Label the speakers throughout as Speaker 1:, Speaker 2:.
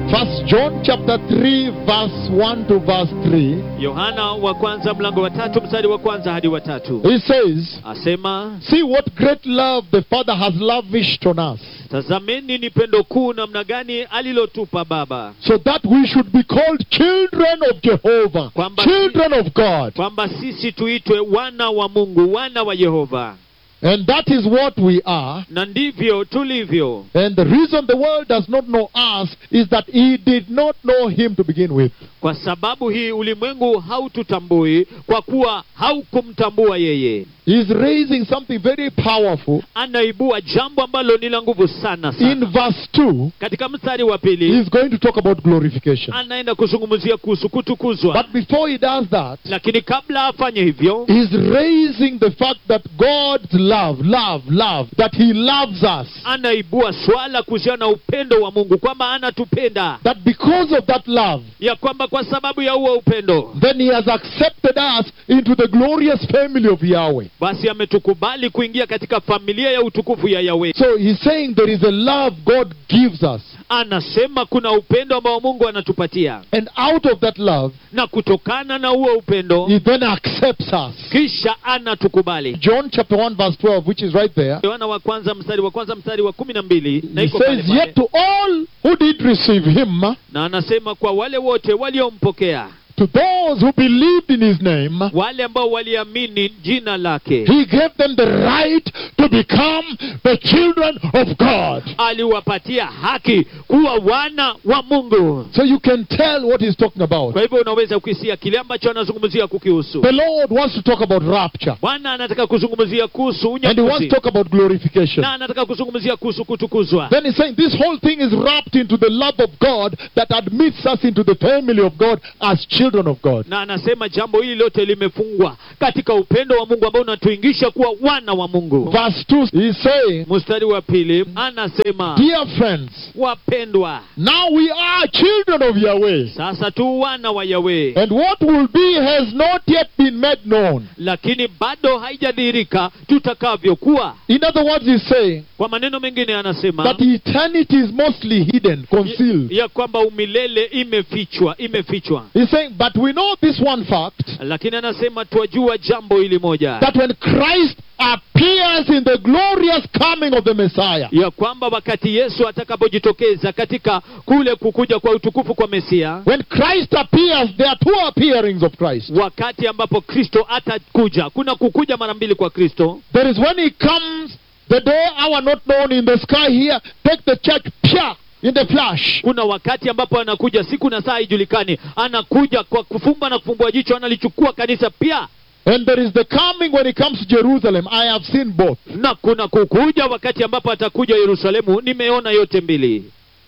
Speaker 1: First John chapter 3, verse 1 to verse 3.
Speaker 2: yohana wa kwanza mlango wa tatu mstari wa kwanza hadi wa tatu
Speaker 1: He says,
Speaker 2: asema
Speaker 1: See what great love the Father has lavished on us,
Speaker 2: tazameni ni pendo kuu namna gani alilotupa baba
Speaker 1: so that we should be called children of Jehovah,
Speaker 2: Kwamba-
Speaker 1: children of God.
Speaker 2: kwamba sisi tuitwe wana wa mungu wana wa yehova
Speaker 1: And that is what we are.
Speaker 2: na ndivyo tulivyo
Speaker 1: And the reason the world does not know us is that he did not know him to begin with.
Speaker 2: kwa sababu hii ulimwengu haututambui kwa kuwa haukumtambua yeye
Speaker 1: He's raising something very powerful.
Speaker 2: anaibua jambo ambalo ni la nguvu sana
Speaker 1: In
Speaker 2: sana
Speaker 1: verse 2,
Speaker 2: katika mstari wa pili
Speaker 1: he's going to talk about glorification.
Speaker 2: anaenda kuzungumzia kuhusu kutukuzwa
Speaker 1: But before he does that,
Speaker 2: lakini kabla afanye hivyo
Speaker 1: He's raising the fact that God's love, love, love, that He loves us.
Speaker 2: anaibua swala kuhusiana na upendo wa mungu kwamba anatupenda
Speaker 1: That because of that love,
Speaker 2: ya kwamba kwa sababu ya huo upendo
Speaker 1: then He has accepted us into the glorious family of Yahweh.
Speaker 2: basi ametukubali kuingia katika familia ya utukufu ya yawe
Speaker 1: So He's saying there is a love God gives us.
Speaker 2: anasema kuna upendo ambao mungu anatupatia
Speaker 1: And out of that love,
Speaker 2: na kutokana na huo upendo
Speaker 1: He then accepts us.
Speaker 2: kisha anatukubali
Speaker 1: John chapter 1, verse 12, which is right there.
Speaker 2: yohana wa kwanza mstari wa kwanza mstari wa kumi na mbili na
Speaker 1: He
Speaker 2: iko pale
Speaker 1: says,
Speaker 2: pale.
Speaker 1: Yet to all who did receive Him,
Speaker 2: na anasema kwa wale wote waliompokea
Speaker 1: to those who believed in His name,
Speaker 2: wale ambao waliamini jina lake
Speaker 1: He gave them the right to become the children of God.
Speaker 2: aliwapatia haki kuwa wana wa mungu
Speaker 1: So you can tell what he's talking about.
Speaker 2: kwa hivyo unaweza kuhisia kile ambacho anazungumzia kukihusu
Speaker 1: The Lord wants to talk about rapture.
Speaker 2: bwana anataka kuzungumzia kuhusu
Speaker 1: And he wants
Speaker 2: unyakuzi
Speaker 1: to talk about glorification.
Speaker 2: na anataka kuzungumzia kuhusu kutukuzwa
Speaker 1: Then he's saying this whole thing is wrapped into the love of God that admits us into the family of God as children of God.
Speaker 2: na anasema jambo hili lote limefungwa katika upendo wa mungu ambao unatuingisha kuwa wana wa mungu
Speaker 1: Verse 2 he's saying,
Speaker 2: mstari wa pili anasema
Speaker 1: Dear friends,
Speaker 2: wapendwa
Speaker 1: now we are children of Yahweh.
Speaker 2: sasa tu wana wa yawe
Speaker 1: And what will be has not yet been made known.
Speaker 2: lakini bado haijadhihirika tutakavyokuwa
Speaker 1: In other words, he's saying
Speaker 2: kwa maneno mengine anasema
Speaker 1: that eternity is mostly hidden, concealed.
Speaker 2: ya kwamba umilele imefichwa imefichwa
Speaker 1: He's saying, but we know this one fact
Speaker 2: lakini anasema twajua jambo hili moja
Speaker 1: that when Christ appears in the glorious coming of the Messiah,
Speaker 2: ya kwamba wakati yesu atakapojitokeza katika kule kukuja kwa utukufu kwa mesia
Speaker 1: when Christ appears, there are two appearings of Christ.
Speaker 2: wakati ambapo kristo atakuja kuna kukuja mara mbili kwa kristo
Speaker 1: There is when he comes, the day, hour not known in the sky here, take the church, pia, in the flash.
Speaker 2: kuna wakati ambapo anakuja siku na saa haijulikani anakuja kwa kufumba na kufumbua jicho analichukua kanisa pia
Speaker 1: And there is the coming when he comes to Jerusalem. I have seen both.
Speaker 2: na kuna kukuja wakati ambapo atakuja yerusalemu nimeona yote mbili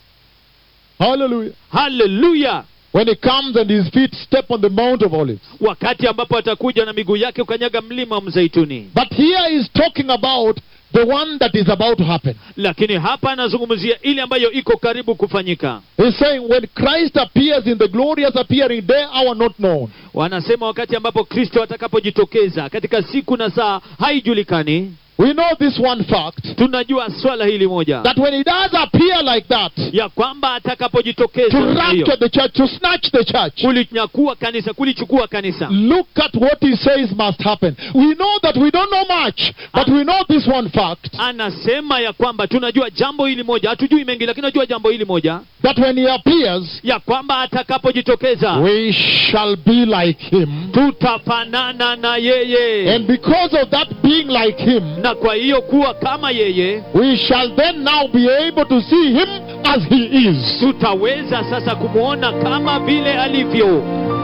Speaker 1: Hallelujah.
Speaker 2: haleluya
Speaker 1: When he comes and his feet step on the Mount of Olives.
Speaker 2: wakati ambapo atakuja na miguu yake ukanyaga mlima wa mzeituni
Speaker 1: But here he's talking about the one that is about to happen.
Speaker 2: lakini hapa anazungumzia ile ambayo iko karibu kufanyika
Speaker 1: He's saying when Christ appears in the glorious appearing day, hour not known.
Speaker 2: wanasema wakati ambapo kristo atakapojitokeza katika siku na saa haijulikani
Speaker 1: We know this one fact
Speaker 2: tunajua swala hili moja
Speaker 1: that when he does appear like that,
Speaker 2: ya kwamba
Speaker 1: to
Speaker 2: atakapojitokeza namna hiyo,
Speaker 1: rapture the church, to snatch the church,
Speaker 2: kulinyakua kanisa kulichukua kanisa
Speaker 1: look at what he says must happen. We know that we don't know much, but we know this one fact
Speaker 2: anasema ya kwamba tunajua jambo hili moja hatujui mengi lakini tunajua jambo hili moja
Speaker 1: that when he appears,
Speaker 2: ya kwamba atakapojitokeza
Speaker 1: we shall be like him.
Speaker 2: tutafanana na yeye
Speaker 1: And because of that being like him,
Speaker 2: na kwa hiyo kuwa kama yeye
Speaker 1: we shall then now be able to see him as he is.
Speaker 2: tutaweza sasa kumwona kama vile alivyo